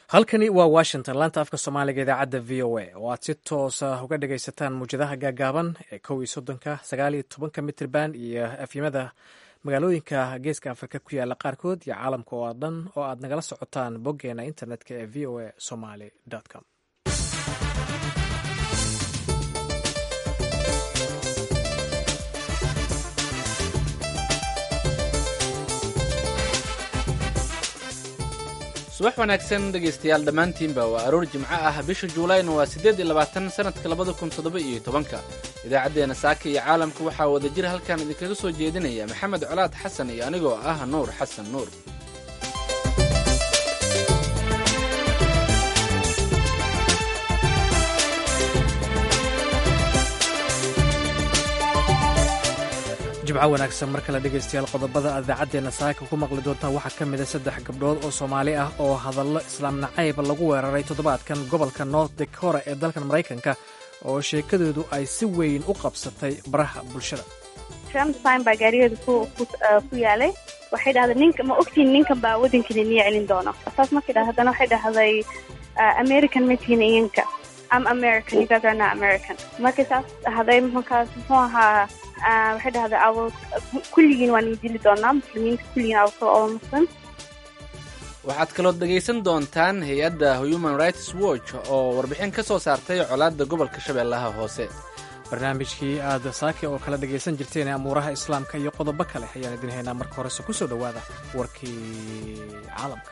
halkani waa washington laanta afka soomaaliga idaacadda v o a oo aad si toosa uga dhagaysataan muwjadaha gaagaaban ee kow iyo soddonka sagaal iyo tobanka mitrban iyo afyimada magaalooyinka geeska afrika ku yaala qaarkood iyo caalamka oo dhan oo aad nagala socotaan boggeena internetka ee v o a somaly com subax wanaagsan dhegaystayaal dhammaantiinba waa aroor jimco ah bisha juulayna waa siddeed iyo labaatan sannadka labada kun toddoba iyo tobanka idaacaddeenna saaka iyo caalamka waxaa wada jir halkan idinkaga soo jeedinaya maxamed colaad xasan iyo anigoo ah nuur xasan nuur jimco wanaagsan mar kale dhegaystayaal qodobada aad idaacaddeena saaka ku maqli doontaan waxaa ka mida saddex gabdhood oo soomaali ah oo hadallo islaam nacayb lagu weeraray toddobaadkan gobolka north dakora ee dalkan maraykanka oo sheekadoodu ay si weyn u qabsatay baraha bulshada ramstein baa gaarigeeda ku yaalay waxay dhahday ninka ma ogtiin ninkan baa waddankiina niya celin doono saas markay dhahday haddana waxay dhahday american matihin iyanka am american you guys are not american markay saas dhahday markaas muxuu ahaa waxay dhahday aw kulligiin waan idili doonaa muslimiinta kulligiin aw kala oo muslim waxaad kalood dhegaysan doontaan hay-adda human rights watch oo warbixin ka soo saartay colaadda gobolka shabeellaha hoose barnaamijkii aad saake oo kala dhagaysan jirteen ee amuuraha islaamka iyo qodobo kale ayaan idin haynaa marka horese ku soo dhowaada warkii caalamka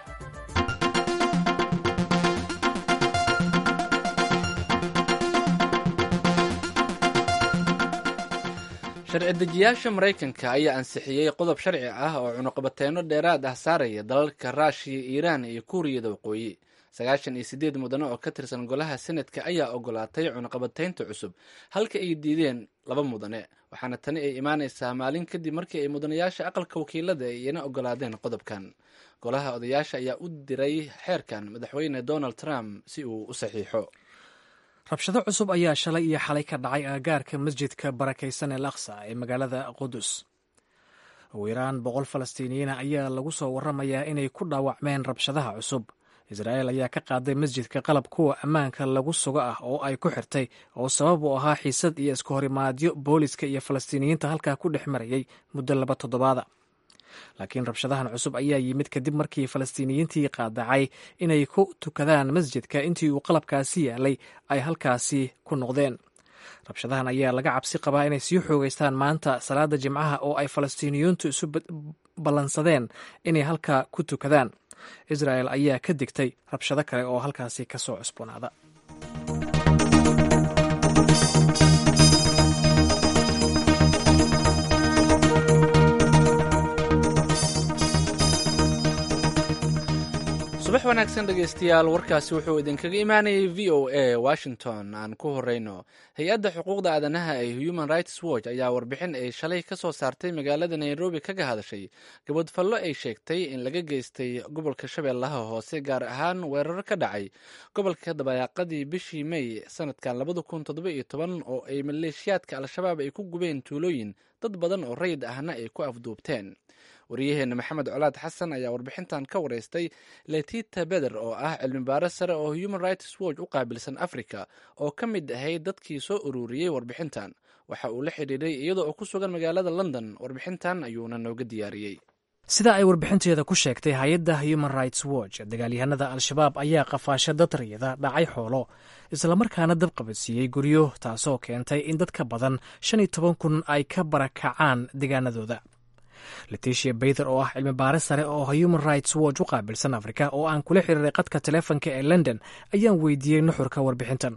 sharci dejiyaasha maraykanka ayaa ansixiyey qodob sharci ah oo cunuqabateyno dheeraad ah saaraya dalalka raashiya iiraan iyo kuuriyada waqooyi sagaashan iyo siddeed mudane oo ka tirsan golaha senadka ayaa ogolaatay cunuqabateynta cusub halka ay diideen laba mudane waxaana tani ay imaanaysaa maalin kadib markii ay mudanayaasha aqalka wakiilada ay ina ogolaadeen qodobkan golaha odayaasha ayaa u diray xeerkan madaxweyne donald trump si uu u saxiixo rabshado cusub ayaa shalay iyo xalay ka dhacay aagaarka masjidka barakaysan ee laksa ee magaalada qudus ugu yaraan boqol falastiiniyiina ayaa lagu soo waramayaa inay ku dhaawacmeen rabshadaha cusub israa'el ayaa ka qaaday masjidka qalab kuwa ammaanka lagu sugo ah oo ay ku xirtay oo sabab u ahaa xiisad iyo isku horimaadyo booliska iyo falastiiniyiinta halkaa ku dhex marayay muddo laba toddobaada laakiin rabshadahan cusub ayaa yimid kadib markii falastiiniyiintii qaadacay inay ku tukadaan masjidka intii uu qalabkaasi yaalay ay halkaasi ku noqdeen rabshadahan ayaa laga cabsi qabaa inay sii xoogeystaan maanta salaada jimcaha oo ay falastiiniyiintu isu ballansadeen inay halkaa ku tukadaan israel ayaa ka digtay rabshado kale oo halkaasi ka soo cusboonaada subax wanaagsan dhegaystayaal warkaasi wuxuu idinkaga imaanayay v o a washington aan ku horeyno hay-adda xuquuqda aadanaha ee human rights watch ayaa warbixin ay shalay ka soo saartay magaalada nairobi kaga hadashay gabadfallo ay sheegtay in laga geystay gobolka shabeellaha hoose gaar ahaan weerar ka dhacay gobolka dabayaaqadii bishii may sanadkan labada kun toddoba iyo toban oo ay maleeshiyaadka al-shabaab ay ku gubeen tuulooyin dad badan oo rayid ahna ay ku afduubteen wariyaheenna maxamed colaad xasan ayaa warbixintan ka wareystay letita beder oo ah cilmibaaro sare oo human rights watch u qaabilsan africa oo ka mid ahayd dadkii soo ururiyey warbixintan waxa uu la xidhiiray iyadoo oo ku sugan magaalada london warbixintan ayuuna nooga diyaariyey sida ay warbixinteeda ku sheegtay hay-adda human rights watch dagaalyahanada al-shabaab ayaa qafaasho dad riyada dhacay xoolo islamarkaana dab qabadsiiyey guryo taasoo keentay in dad ka badan shan iyo toban kun ay ka barakacaan deegaanadooda leticia bayther oo ah cilmi baare sare oo human rights watch u qaabilsan afrika oo aan kula xiriiray qadka teleefonka ee london ayaan weydiiyey nuxurka warbixintan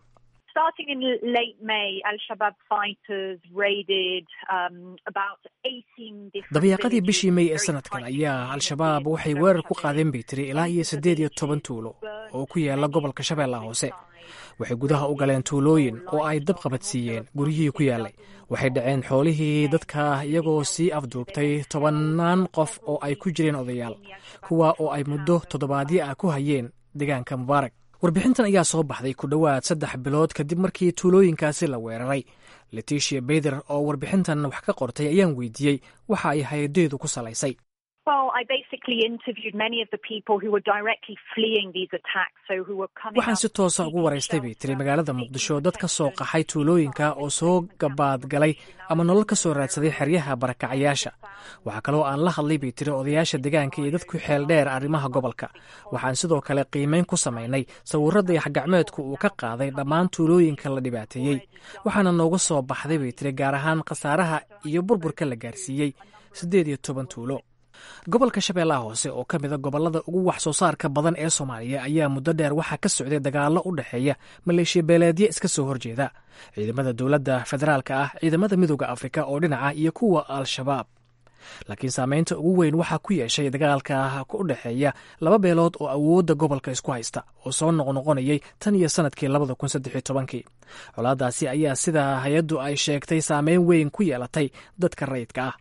dabayaaqadii bishii may ee sanadkan ayaa al-shabaab waxay weerar ku qaadeen bay tiri ilaa iyo siddeed iyo toban tuulo oo ku yaala gobolka shabeellaha hoose waxay gudaha u galeen tuulooyin oo ay dab qabadsiiyeen guryihii ku yaalay waxay dhaceen xoolihii dadka iyagoo sii afduubtay tobannaan qof oo ay ku jireen odayaal kuwa oo ay muddo toddobaadyo ah ku hayeen deegaanka mubaarak warbixintan ayaa soo baxday ku dhowaad saddex bilood kadib markii tuulooyinkaasi la weeraray leticia beyther oo warbixintan wax ka qortay ayaan weydiiyey waxa ay hay-adeedu ku salaysay waxaan si toosa ugu waraystay bay tiri magaalada muqdisho dad ka soo qaxay tuulooyinka oo soo gabaadgalay ama nolol ka soo raadsaday xeryaha barakacayaasha waxaa kaloo aan la hadlay bay tiri odayaasha deegaanka iyo dadku xeel dheer arrimaha gobolka waxaan sidoo kale qiimeyn ku samaynay sawirada yaxgacmeedku uu ka qaaday dhammaan tuulooyinka la dhibaateeyey waxaana nooga soo baxday bay tiri gaar ahaan khasaaraha iyo burburka la gaarsiiyey siddeed iyo toban tuulo gobolka shabeellaha hoose oo ka mida gobollada ugu wax soo saarka badan ee soomaaliya ayaa muddo dheer waxaa ka socday dagaallo u dhexeeya maleeshiya beeleedyo iska soo horjeeda ciidamada dowladda federaalka ah ciidamada midooda afrika oo dhinaca iyo kuwa al-shabaab laakiin saameynta ugu weyn waxaa ku yeeshay dagaalka u dhexeeya laba beelood oo awoodda gobolka isku haysta oo soo noqnoqonayay tan iyo sanadkii labada kun saddexiyo tobankii colaadaasi ayaa sida hay-addu ay sheegtay saameyn weyn ku yeelatay dadka rayidka ah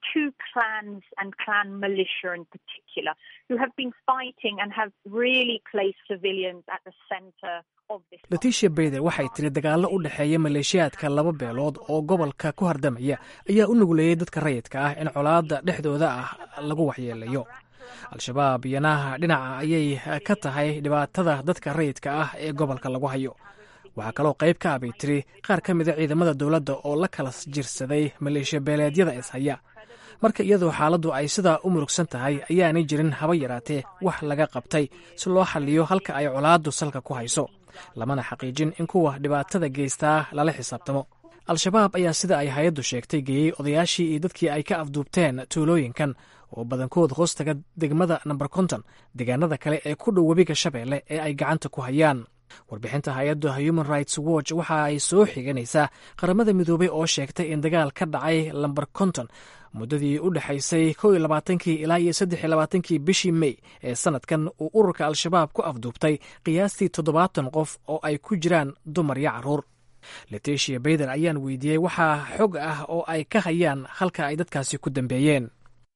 leticia beyder waxay tiri dagaallo u dhexeeya maleeshiyaadka laba beelood oo gobolka ku hardamaya ayaa u nuguleeyey dadka rayidka ah in colaadda dhexdooda ah lagu waxyeelayo al-shabaab iyana dhinaca ayay ka tahay dhibaatada dadka rayidka ah ee gobolka lagu hayo waxaa kaloo qayb ka ah bay tiri qaar ka mida ciidamada dowladda oo la kala jirsaday maleeshiya beeleedyada ishaya marka iyadoo xaaladdu ay sidaa u murugsan tahay ayaanay jirin haba yaraatee wax laga qabtay si loo xalliyo halka ay colaaddu salka ku hayso lamana xaqiijin in kuwa dhibaatada geystaa lala xisaabtamo al-shabaab ayaa sida ay hay-addu sheegtay geeyey odayaashii iyo dadkii ay ka afduubteen tuulooyinkan oo badankood hoostaga degmada namber konton deegaanada kale ee ku dhow webiga shabeelle ee ay gacanta ku hayaan warbixinta hay-adda human rights watch waxa ay soo xiganaysaa qaramada midoobay oo sheegtay in dagaal ka dhacay lamber konton muddadii u dhexaysay kow iyo labaatankii ilaa iyo saddex iyo labaatankii bishii mey ee sanadkan uu ururka al-shabaab ku afduubtay qiyaastii toddobaatan qof oo ay ku jiraan dumar iyo carruur leticia beyder ayaan weydiiyey waxaa xog ah oo ay ka hayaan halka ay dadkaasi ku dambeeyeen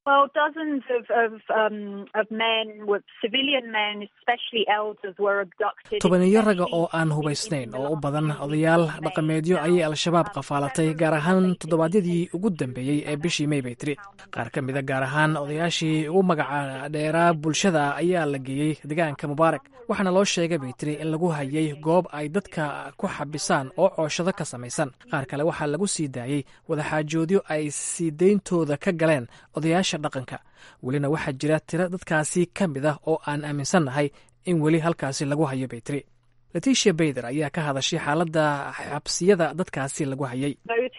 tobaniyo raga oo aan hubaysnayn oo u badan odayaal dhaqameedyo ayay al-shabaab qafaalatay gaar ahaan toddobaadyadii ugu dambeeyey ee bishii mey bay tiri qaar ka mida gaar ahaan odayaashii ugu magaca dheeraa bulshada ayaa la geeyey deegaanka mubaarak waxaana loo sheegay bay tiri in lagu hayay goob ay dadka ku xabisaan oo cooshado ka samaysan qaar kale waxaa lagu sii daayey wadaxaajoodyo ay sii deyntooda ka galeen odayaasha dhaqanka welina waxaa jira tiro dadkaasi ka mid ah oo aan aaminsannahay in weli halkaasi lagu hayo bay tiri leticia beyder ayaa ka hadashay xaaladda xabsiyada dadkaasi lagu hayay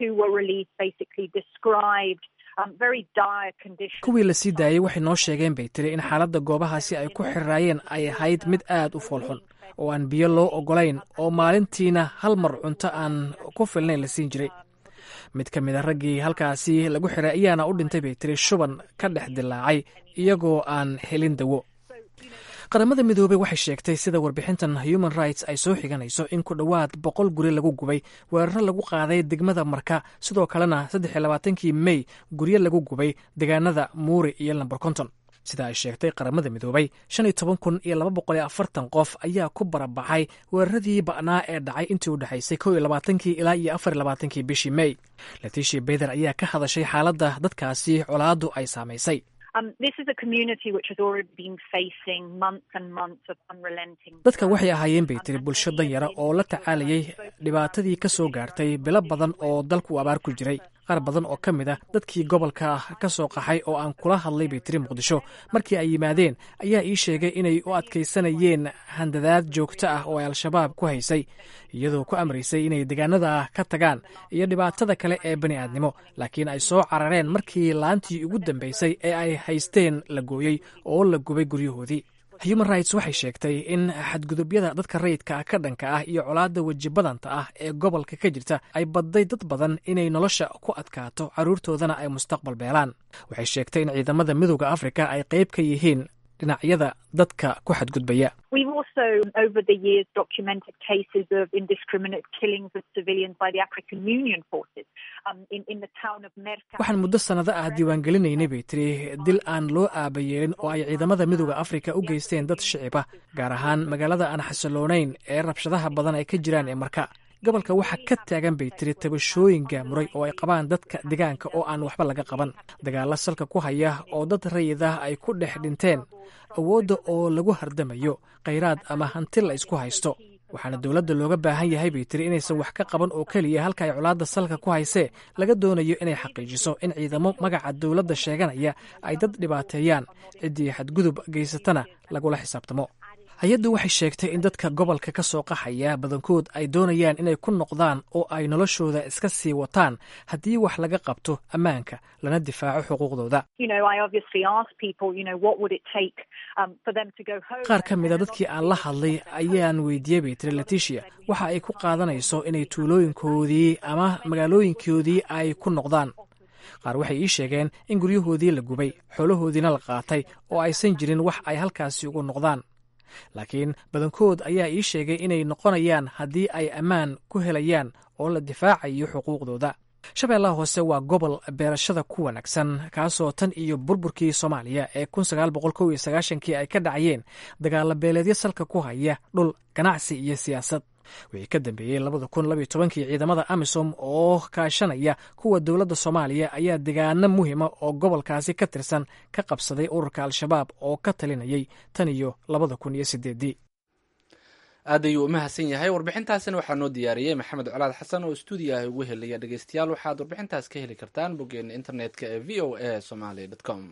kuwii la sii daayey waxay noo sheegeen bay tiri in xaaladda goobahaasi ay ku xiriraayeen ay ahayd mid aad u foolxun oo aan biyo loo ogolayn oo maalintiina hal mar cunto aan ku filnayn la siin jiray mid ka mid a raggii halkaasi lagu xiray ayaana u dhintay bay tiri shuban ka dhex dilaacay iyagoo aan helin dawo qaramada midoobey waxay sheegtay sida warbixintan human rights ay soo xiganayso in ku dhowaad boqol guri lagu gubay weeraro lagu qaaday degmada marka sidoo kalena saddex iyo labaatankii mey guryo lagu gubay deegaanada muuri iyo lamber konton sida ay sheegtay qaramada midoobay shan iyo toban kun iyo laba boqol iyo afartan qof ayaa ku barabaxay weeraradii ba'naa ee dhacay intii u dhexaysay kow iyo labaatankii ilaa iyo afar iyo labaatankii bishii mey leticia beyder ayaa ka hadashay xaaladda dadkaasi colaaddu ay saamaysay dadka waxay ahaayeen bay tiri bulsho danyara oo la tacaalayay dhibaatadii ka soo gaartay bilo badan oo dalku abaar ku jiray qaar badan oo ka mid a dadkii gobolka ka soo qaxay oo aan kula hadlay bay tiri muqdisho markii ay yimaadeen ayaa ii sheegay inay u adkaysanayeen handadaad joogto ah oo ay al-shabaab ku haysay iyadoo ku amraysay inay deegaanada ka tagaan iyo dhibaatada kale ee bani aadnimo laakiin ay soo carareen markii laantii ugu dambaysay ee ay haysteen la gooyey oo la gubay guryahoodii human rights waxay sheegtay in xadgudubyada dadka rayidka ka dhanka ah iyo colaadda wejibadanta ah ee gobolka ka jirta ay badday dad badan inay nolosha ku adkaato carruurtoodana ay mustaqbal beelaan waxay sheegtay in ciidamada midooda afrika ay qayb ka yihiin dhinacyada dadka ku xadgudbaya waxaan muddo sannado ah diiwaangelinaynay bay tiri dil aan loo aabayeelin oo ay ciidamada midooda afrika u geysteen dad shicib ah gaar ahaan magaalada aan xasiloonayn ee rabshadaha badan ay ka jiraan ee marka gobolka waxaa ka taagan bay tiri tabashooyin gaamuray oo ay qabaan dadka deegaanka oo aan waxba laga qaban dagaalla salka ku haya oo dad rayid ah ay ku dhex dhinteen awoodda oo lagu hardamayo khayraad ama hanti la isku haysto waxaana dowladda looga baahan yahay bay tiri inaysan wax ka qaban oo keliya halka ay colaadda salka ku haysee laga doonayo inay xaqiijiso in ciidamo magaca dowladda sheeganaya ay dad dhibaateeyaan ciddii xadgudub geysatana lagula xisaabtamo hay-addu waxay sheegtay in dadka gobolka ka soo qaxaya badankood ay doonayaan inay ku noqdaan oo ay noloshooda iska sii wataan haddii wax laga qabto ammaanka lana difaaco xuquuqdooda qaar ka mida dadkii aan la hadlay ayaan weydiiyey bay tiri leticia waxa ay ku qaadanayso inay tuulooyinkoodii ama magaalooyinkoodii ay ku noqdaan qaar waxay ii sheegeen in guryahoodii la gubay xoolahoodiina la qaatay oo aysan jirin wax ay halkaasi ugu noqdaan laakiin badankood ayaa ii sheegay inay noqonayaan haddii ay ammaan ku helayaan oo la difaacayo xuquuqdooda shabeellaha hoose waa gobol beerashada ku wanaagsan kaasoo tan iyo burburkii soomaaliya ee kii ay ka dhacayeen dagaalla beeleedyo salka ku haya dhul ganacsi iyo siyaasad wixii ka dambeeyey kii ciidamada amisom oo kaashanaya kuwa dowladda soomaaliya ayaa degaano muhima oo gobolkaasi ka tirsan ka qabsaday ururka al-shabaab oo ka talinayay tan iyo aad ayuu u mahadsan yahay warbixintaasina waxaa noo diyaariyey maxamed colaad xasan oo stuudiyaha ugu helaya dhegeystayaal waxaad warbixintaas ka heli kartaan boggeena internetka ee v o a somaly com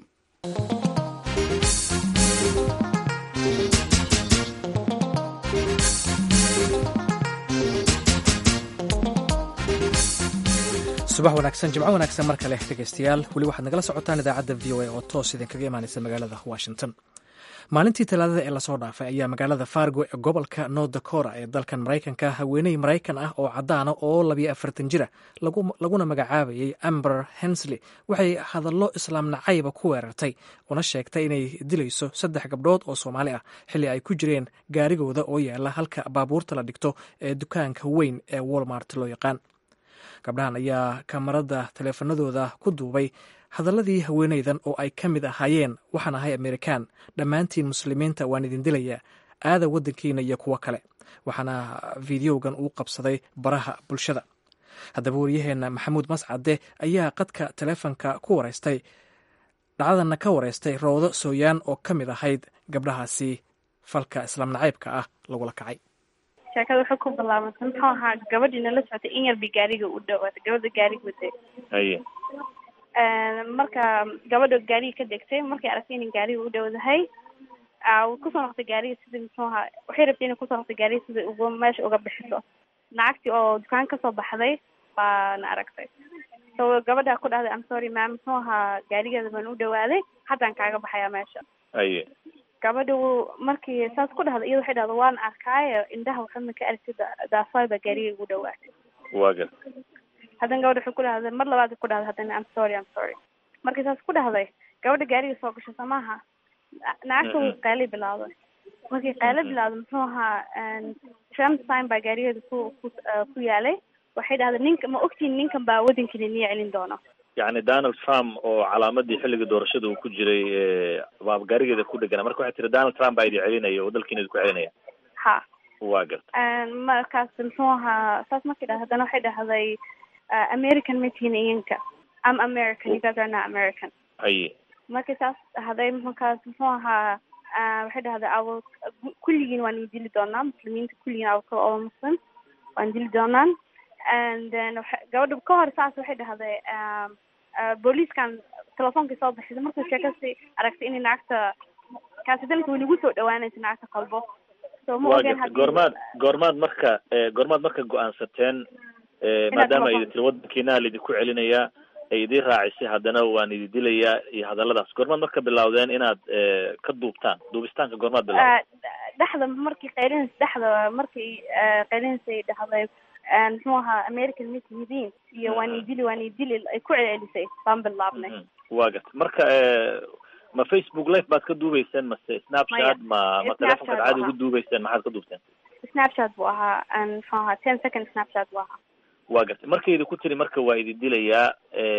subax wanaagsan jimco wanaagsan mar kale dhegeystayaal weli waxaad nagala socotaan idaacadda v o a oo toos idinkaga imaaneysa magaalada washington maalintii talaadada ee lasoo dhaafay ayaa magaalada fargo ee gobolka north dakora ee dalkan maraykanka haweeney maraykan ah oo caddaana oo labiyo afartan jira laguna magacaabayay amber hensley waxay hadallo islaam nacayba ku weerartay una sheegtay inay dilayso saddex gabdhood oo soomaali ah xilli ay ku jireen gaarigooda oo yaala halka baabuurta la dhigto ee dukaanka weyn ee walmart loo yaqaan gabdhahan ayaa kamarada taleefanadooda ku duubay hadalladii haweeneydan oo ay ka mid ahaayeen waxaan ahay amerikaan dhammaantiin muslimiinta waan idin dilayaa aada waddankiina iyo kuwo kale waxaana fideogan uu qabsaday baraha bulshada haddaba waryaheena maxamuud mascade ayaa qadka taleefonka ku wareystay dhacdadana ka wareystay roodo sooyaan oo ka mid ahayd gabdhahaasi falka islaam nacaybka ah lagula kacay sheekada waxay ku bilaabantay muxuu ahaa gabadhii nala socotay in yarba gaariga u dhawaatay gabadha gaariga waday haye marka gabadha gaariga ka degtay markay aragtay inay gaariga u dhowdahay kusoo noqtay gaariga sidii muxuu ahaa waxay rabtay inay kusoo noqtay gaariga sidai uga meesha uga bixiso lacagtii oo dukaan kasoo baxday baana aragtay so gabadha ku dhahday am sorry mam muxuu ahaa gaarigeeda baan u dhawaaday haddaan kaaga baxayaa meesha haye gabadha markii saas ku dhahda iyada waxay dhahda waan arkaayo indhaha waxama ka aragtid daafaay baa gaariga igu dhawaatay waa gar haddana gabadha waxay ku dhahday mar labaad ku dhahday haddana am sorry am sorry markii saas ku dhahday gabadha gaariga soo gasho samaaha nacagta way qayli bilaawday markii qaylo bilaawday muxuu ahaa trump sign baa gaarigeeda ku ku ku yaalay waxay dhahday ninka ma ogtiin ninkan baa waddankiina niya celin doono yacni donald trump oo calaamadii xilligii doorashada uu ku jiray baa gaarigeeda ku dhegana marka waxay tiri donald trump baa idi celinaya oo dalkiina idinku celinaya ha waa garta markaas muxuu ahaa saas markay dhahday haddana waxay dhahday american ma tihin iyanka am american you guys are not american haye markay saas dhahday markaas muxuu ahaa waxay dhahday aw kulligiin waan idin dili doonaa muslimiinta kulligiin aw kala all muslim waan dili doonaan and then gabadha ka hor saas waxay dhahday booliiskan telefoonkii soo baxisay markuu sheekasi aragtay inay lacagta kaasidanka way nagu soo dhawaanaysa lacagta qalbo so ma waa ogeen garta goormaad goormaad marka goormaad marka go-aansateen maadaama idi tiri waddankiina laidinku celinayaa ay idin raacisay haddana waan idi dilayaa iyo hadalladaas goormaad marka bilawdeen inaad ka duubtaan duubistaanka goormaad bilawdeen dhexda markii qaylinaysa dhexda markii qaylinaysa dhahday muxuu ahaa american ma tihidiin iyo waan idili waan idili ay ku celcelisay baan bilaabnay waa garta marka ma facebook live baad ka duubeyseen mase snapchat ma ma telefonkaad caadi ugu duubeyseen maxaad ka duubteen snapchat buu ahaa muxuu ahaa ten second snapchat buu ahaa waa gartay markaydi ku tiri marka waa idi dilayaa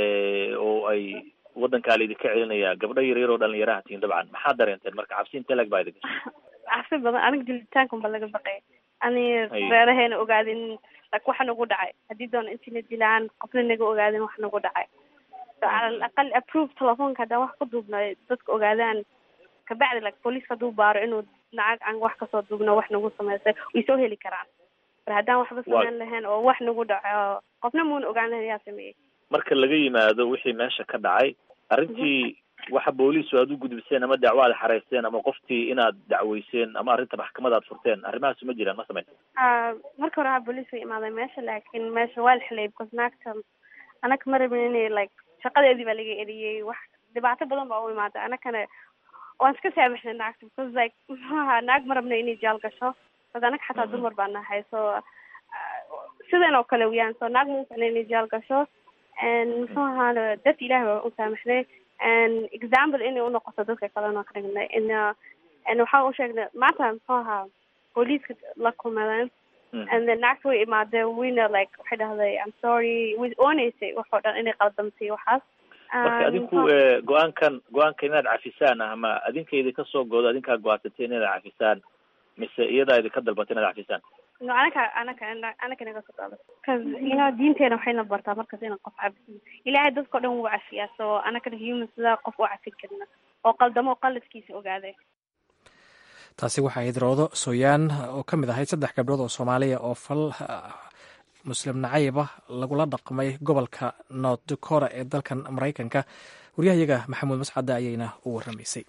oo ay waddankaa la idinka celinayaa gabdho yar yar oo dhalinyaraha tihiin dabcan maxaad dareenteen marka cabsi inte lag baa idi gashay cabsi badan aniga dilitaankan ba laga baqay ani reeraheena ogaadin like waxa nagu dhacay haddii doona intina dilaan qofna naga ogaadin wax nagu dhacay so cala alaqal approve telefoonka haddaan wax ku duubna dadka ogaadaan kabacdi like booliiska hadduu baaro inuu lacag aan wax kasoo duubno wax nagu sameysay way soo heli karaan mar haddaan waxba sameyn lahayn oo wax nagu dhaco qofna muuna ogaan lahayn yaa sameeyey marka laga yimaado wixii meesha ka dhacay arrintii waxa booliisu aad u gudbiseen ama dacwo aad xareysteen ama qoftii inaad dacweyseen ama arrinta maxkamada aad furteen arrimahaas ma jiraan ma samayn marka hore ha booliis way imaaday meesha laakiin meesha waa la xilay because naagta anaka ma rabin inay like shaqadeedii baa laga eriyey wax dhibaato badan baa u imaaday anakana waan iska saamaxnay naagta because like muxuaha naag ma rabna inay jaal gasho bas anaka xataa dumar baa nahay so sidan oo kale weyaan so naag ma uficna inay jaal gasho and muxuu ahaana dadka ilahi baa u saamaxnay and example inay unoqoto dadka kalena ka dhignay in and waxaan u sheegnay maanta muxuu ahaa booliiska la kumadeen and then naagta way imaadeen wayna like waxay dhahday i'm sorry way ooneysay waxoo dhan inay qaldamtay waxaas marka adinku go-aankan go-aanka inaad cafisaan ah ma adinkaydi kasoo goodo adinkaa go-aansatay inaad cafisaan mise iyadaa idinka dalbatay inaad cafisaan no anaka anaka anaka naga soo qaada cause you know diinteena waxayna bartaa markas inaan qof cabisin ilaahay dadkao dhan wuu cafiyaa so anakana human sidaa qof u cafin karna oo qaldamo qaladkiisa ogaaday taasi waxaa ahayd roodo sooyaan oo ka mid ahayd saddex gabdhood oo soomaaliya oo fal muslim nacayba lagula dhaqmay gobolka north dakora ee dalkan maraykanka waryahayaga maxamuud mascadda ayayna u warramaysay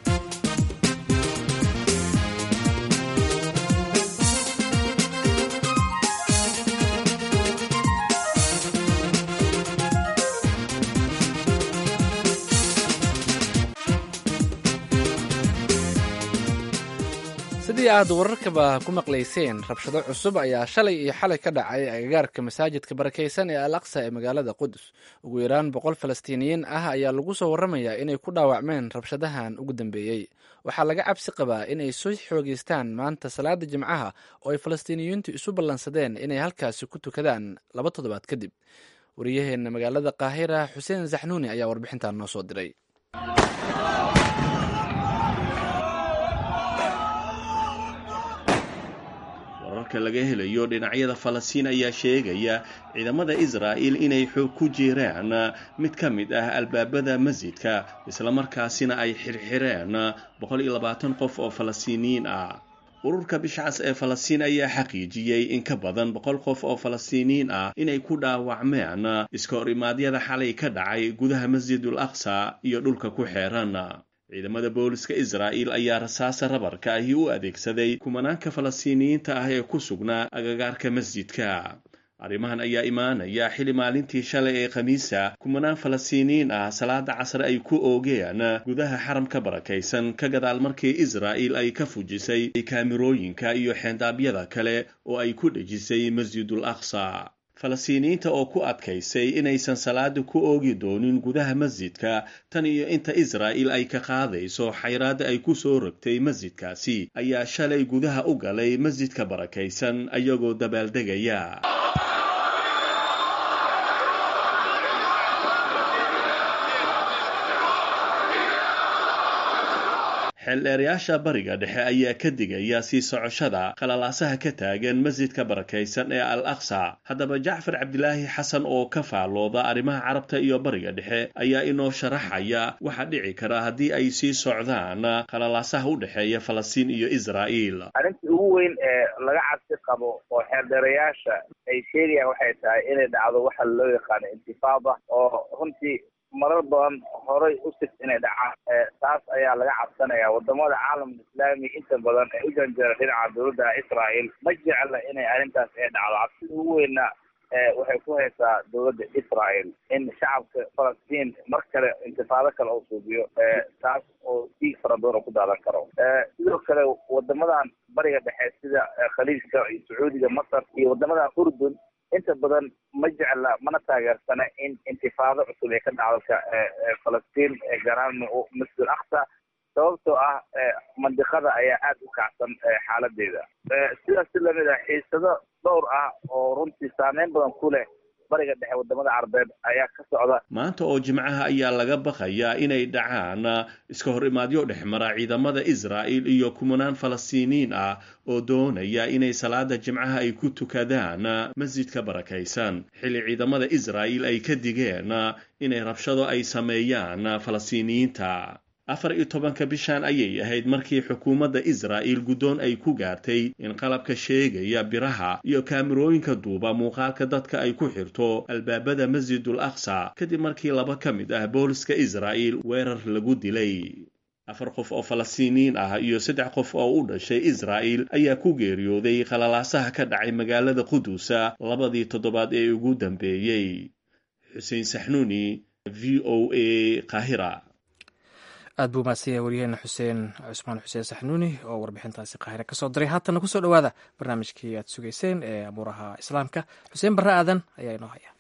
sidii aad wararkaba ku maqlayseen rabshado cusub ayaa shalay iyo xalay ka dhacay agagaarka masaajidka barakaysan ee al aqsa ee magaalada qudus ugu yaraan boqol falastiiniyiin ah ayaa lagu soo warramayaa inay ku dhaawacmeen rabshadahan ugu dambeeyey waxaa laga cabsi qabaa inay soo xoogeystaan maanta salaada jimcaha oo ay falastiiniyiintu isu ballansadeen inay halkaasi ku tukadaan laba toddobaad kadib wariyaheenna magaalada qaahira xuseen zaxnuuni ayaa warbixintan noo soo diray wararka laga helayo dhinacyada falastiin ayaa sheegaya ciidamada israa'il inay xoog ku jiraan mid ka mid ah albaabada masjidka islamarkaasina ay xirxireen boqol iyo labaatan qof oo falastiiniyiin ah ururka bishcas ee falastiin ayaa xaqiijiyey in ka badan boqol qof oo falastiiniyiin ah inay ku dhaawacmeen iska hor imaadyada xalay ka dhacay gudaha masjidul aqsa iyo dhulka ku xeeran ciidamada booliska israa'il ayaa rasaasa rabarka ahi u adeegsaday kumanaanka falastiiniyiinta ah ee ku sugnaa agagaarka masjidka arrimahan ayaa imaanaya xili maalintii shalay ee khamiisa kumanaan falastiiniyiin ah salaada casre ay ku oogeen gudaha xaramka barakaysan ka gadaal markii israa'il ay ka fujisay kaamirooyinka iyo xeendaabyada kale oo ay ku dhejisay masjidul aqsa falastiiniyiinta oo ku adkaysay inaysan salaada ku oogi doonin gudaha masjidka tan iyo inta israa'il ay ka qaadayso xayraadda ay ku soo rogtay masjidkaasi ayaa shalay gudaha u galay masjidka barakaysan ayagoo dabaaldegaya xeeldheerayaasha bariga dhexe ayaa ka digaya sii socoshada qalalaasaha ka taagan masjidka barakaysan ee al aqsa haddaba jacfar cabdilaahi xasan oo ka faallooda arrimaha carabta iyo bariga dhexe ayaa inoo sharaxaya waxaa dhici kara haddii ay sii socdaan qalalaasaha u dhexeeya falastiin iyo israa'iil arrintii ugu weyn ee laga cabsi qabo oo xeeldheerayaasha ay sheegayaan waxay tahay inay dhacdo waxa loo yaqaano intifaada oo runtii marar badan horay u sig inay dhacaan taas ayaa laga cabsanaya wadamada caalamka islaami inta badan ee u janjeera dhinaca dowladda israa'il ma jecla inay arrintaas ay dhacdo cabsida ugu weyna waxay ku haysaa dowladda israa'il in shacabka falastiin mar kale intifaado kale oo suubiyo taas oo diig fara badan oo ku daadan karo sidoo kale wadamadan bariga dhexe sida khaliijka iyo sacuudiga masar iyo wadamadan urdun inta badan ma jecla mana taageersana in intifaado cusub ee ka dhacdalka falastiin gaar ahaan masjid aqsa sababtoo ah mandiqada ayaa aada u kacsan xaaladeeda sidaas si lamid ah xiisado dhowr ah oo runtii saameyn badan ku leh bariga dhexe wadamada carabeed ayaa ka socda maanta oo jimcaha ayaa laga baqayaa inay dhacaan iska hor imaadyo dhexmara ciidamada israa'il iyo kumanaan falastiiniin ah oo doonaya inay salaada jimcaha ay ku tukadaan masjidka barakaysan xilli ciidamada israa'il ay ka digeen inay rabshado ay sameeyaan falastiiniyiinta afar iyo tobanka bishan ayay ahayd markii xukuumadda israa'il guddoon ay ku gaartay in qalabka sheegaya biraha iyo kaamirooyinka duuba muuqaalka dadka ay ku xirto albaabada masjidul aqsa kadib markii laba ka mid ah booliska israa'il weerar lagu dilay afar qof oo falastiiniyiin ah iyo saddex qof oo u dhashay israa'il ayaa ku geeriyooday qalalaasaha ka dhacay magaalada qudusa labadii toddobaad ee ugu dambeeyey xuseen saxnuuni v o a qaahira aad buu mahadsanyahay waryaheena xuseen cusmaan xuseen saxnuuni oo warbixintaasi qaahire ka soo diray haatana kusoo dhowaada barnaamijkii aad sugayseen ee abuuraha islaamka xuseen barre aadan ayaa inoo haya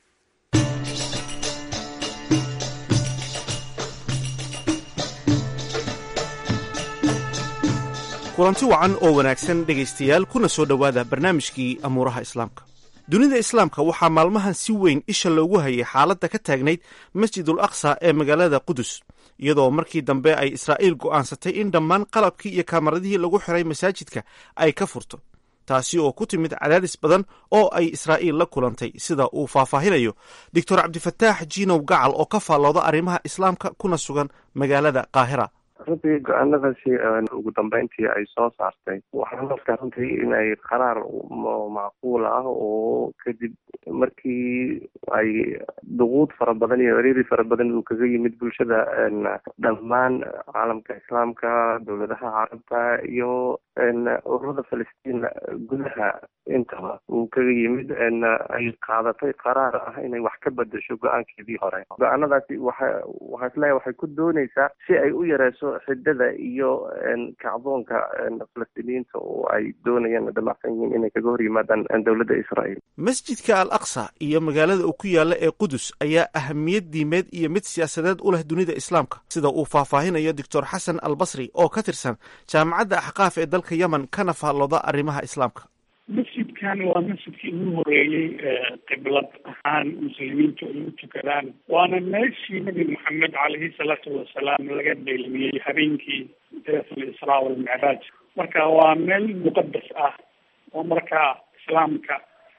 kulanti wacan oo wanaagsan dhegaystayaal kuna soo dhowaada barnaamijkii amuuraha islaamka dunida islaamka waxaa maalmahan si weyn isha loogu hayay xaaladda ka taagnayd masjidul aqsa ee magaalada qudus iyadoo markii dambe ay israa'iil go'aansatay in dhammaan qalabkii iyo kamaradihii lagu xiray masaajidka ay ka furto taasi oo ku timid cadaadis badan oo ay israa'iil la kulantay sida uu faahfaahinayo doctor cabdifataax jiinow gacal oo ka faallooda arrimaha islaamka kuna sugan magaalada qaahira runtii go-aanadaasi ugu dambeyntii ay soo saartay waxaan arkaa runtii inay qaraar macquul ah oo kadib markii ay duquud fara badan iyo ciriiri fara badan uu kaga yimid bulshada dhammaan caalamka islaamka dowladaha carabta iyo ururada falastiin gudaha intaba uu kaga yimid ay qaadatay qaraar ah inay wax ka bedesho go-aankeedii hore go-aanadaasi waxa waxaa isleeyahay waxay ku dooneysaa si ay u yareyso xidada iyo kacdoonka falastiiniyiinta oo ay doonayaan damacsan yihiin inay kaga hor yimaadaan dowladda israa'iil masjidka al aqsa iyo magaalada uu ku yaalla ee qudus ayaa ahamiyad diimeed iyo mid siyaasadeed u leh dunida islaamka sida uu faahfaahinayo doctor xasan al basri oo ka tirsan jaamacadda axqaaf ee dalka yemen kana faallooda arrimaha islaamka masjidkan waa masjidkii ugu horeeyey qiblad ahaan muslimiintu ay u tukadaan waana meeshii nabi maxamed caleyhi salaatu wasalaam laga dheelmiyey habeenkii deetul israa walmicraaj marka waa meel muqadas ah oo markaa islaamka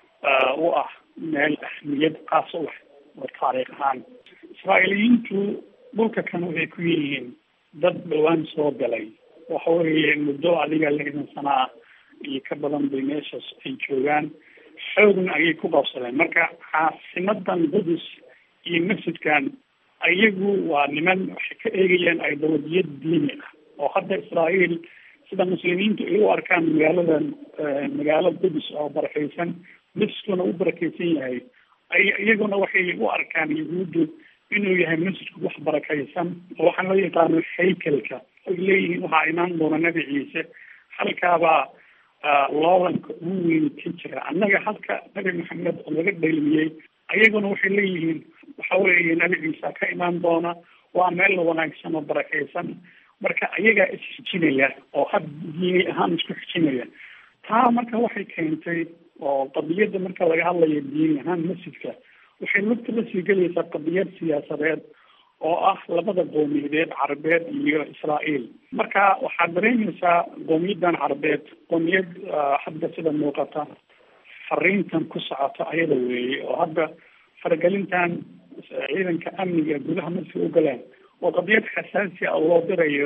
u ah meel ahmiyad qaas u leh oo taariikh ahaan israa'iiliyiintu dhulka kan waxay ku yihiin dad dhawaan soo galay waxa weeye muddo adiga lixdan sana ah iyo ka badan bay meeshaas ay joogaan xoogna ayay ku qabsadeen marka caasimadan qudus iyo masjidkan iyagu waa niman waxay ka eegayaan ideolojiyad diini ah oo hadda israa'iil sida muslimiintu ay u arkaan magaaladan magaalo qudus oo barakeysan masjidkuna u barakeysan yahay ay iyaguna waxay u arkaan yahuuddu inuu yahay masjidku wax barakeysan oo waxaan loo yaqaano haykelka ay leeyihiin waxaa imaan doona nabi ciise halkaabaa loolanka ugu weyn ka jira annaga halka nabi maxamed oo laga dheelmiyey ayaguna waxay leeyihiin waxa weeye nabi ciisa ka imaan doona waa meel wanaagsan oo barakeysan marka ayagaa isxijinaya oo had diini ahaan isku xijinaya taa marka waxay keentay oo qadiyadda marka laga hadlayo diini ahaan masjidka waxay lugta la sii gelaysaa qadiyad siyaasadeed oo ah labada qowmiyadeed carabeed iyo israa'iil marka waxaad dareemaysaa qowmiyadan carabeed qowmiyad hadda sida muuqata fariintan ku socota ayada weeye oo hadda faragelintan ciidanka amniga gudaha masjidka u galeen oo qadiyad xasaasi ah oo loo dirayo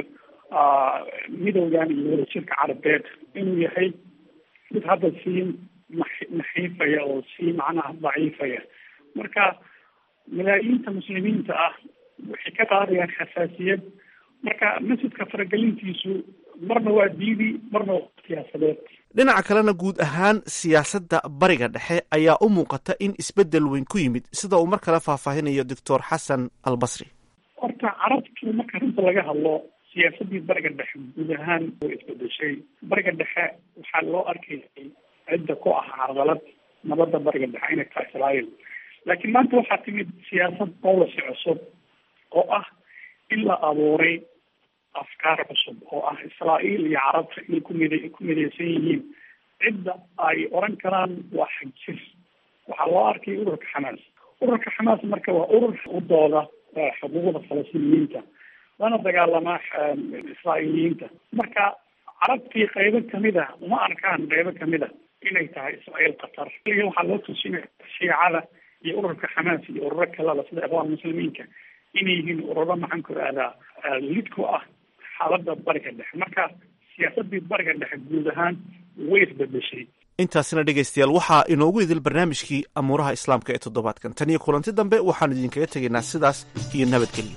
midowgan iyo wadajirka carabeed inuu yahay mid hadda sii naxiifaya oo sii macnaha daciifaya marka malaayiinta muslimiinta ah waxay ka qaadayaan xasaasiyad marka masjidka faragelintiisu marna waa diidi marna waa siyaasadeed dhinaca kalena guud ahaan siyaasadda bariga dhexe ayaa u muuqata in isbeddel weyn ku yimid sida uu mar kale faahfaahinayo doctor xasan al basri horta carabtu marka runta laga hadlo siyaasaddii bariga dhexe guud ahaan way isbedeshay bariga dhexe waxaa loo arkayay cidda ku ah carqalad nabadda bariga dhexe inay tahay israa'iil laakiin maanta waxaa timid siyaasad policy cusub oo ah in la abuuray afkaar cusub oo ah israa'iil iyo carabta inay kumid ku midaysan yihiin cidda ay oran karaan waa xagjir waxaa loo arkay ururka xamaas ururka xamaas marka waa urur u dooda xuquuqda falastiiniyiinta lana dagaalamaa israa'iiliyiinta marka carabtii qaybo kamid a uma arkaan qaybo kamid a inay tahay israa'iil qatar iyo waxaa loo tusinaya shiicada iyo ururka xamaas iyo ururo kalada sida ikhwaan muslimiinka inay yihiin ururo maxaan ku ihahdaa lid ku ah xaaladda bariga dhexe marka siyaasadii bariga dhexe guud ahaan way isbedeshay intaasina dhegaystayaal waxaa inoogu idil barnaamijkii amuuraha islaamka ee toddobaadkan tan iyo kulanti dambe waxaanu idinkaga tegaynaa sidaas iyo nabadgelyo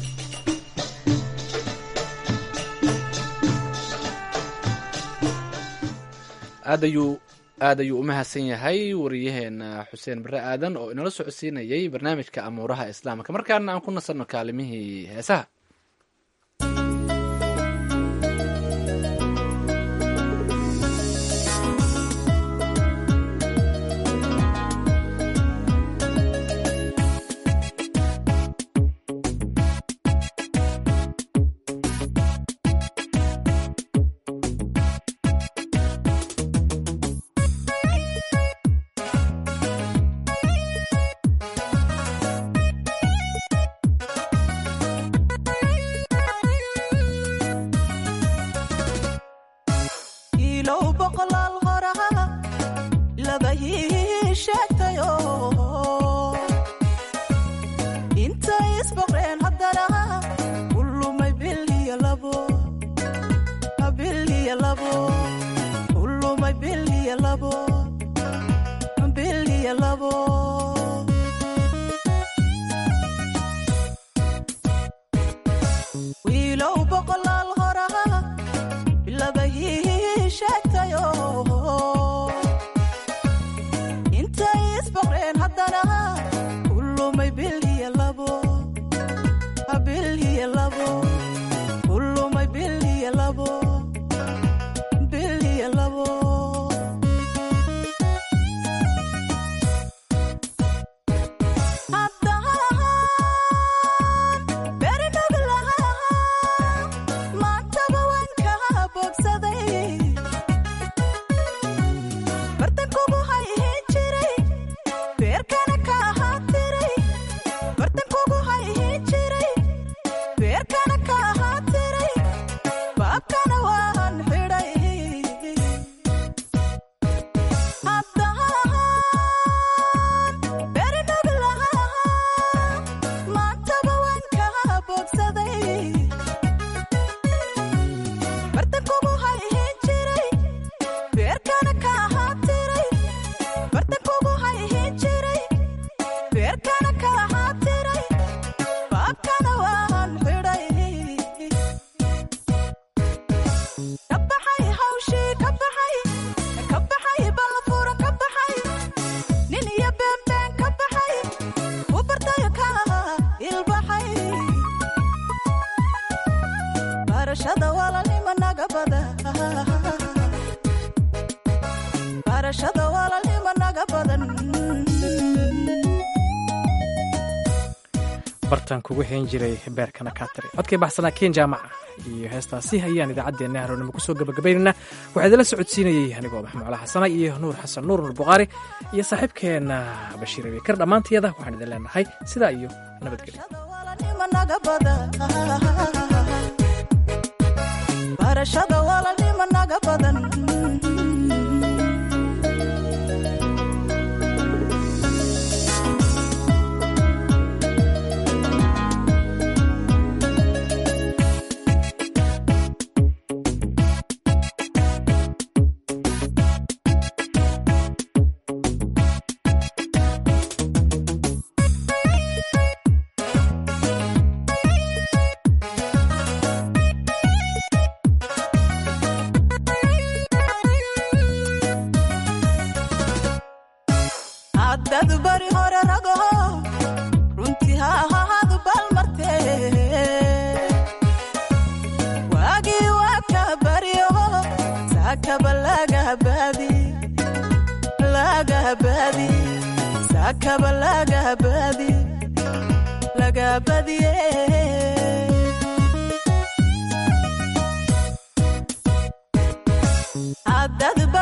aad ayuu aad ayuu u mahadsan yahay wariyaheena xuseen bare aadan oo inala socodsiinayay barnaamijka amuuraha islaamka markaana aan ku nasanno kaalimihii heesaha bartan kugu xeen jiray beerkana kaatari codkay baxsanaa ken jaamaca iyo heestaasi ayaan idaacaddeenna haroonimo kusoo gabagabaynaynaa waxaa idinla socodsiinayay anigoo maxmuucla xasana iyo nuur xasan nuur nuur bukhaari iyo saaxiibkeenna bashiir abikar dhammaantiyada waxaan idin leenahay sidaa iyo nabadgelyo Abdad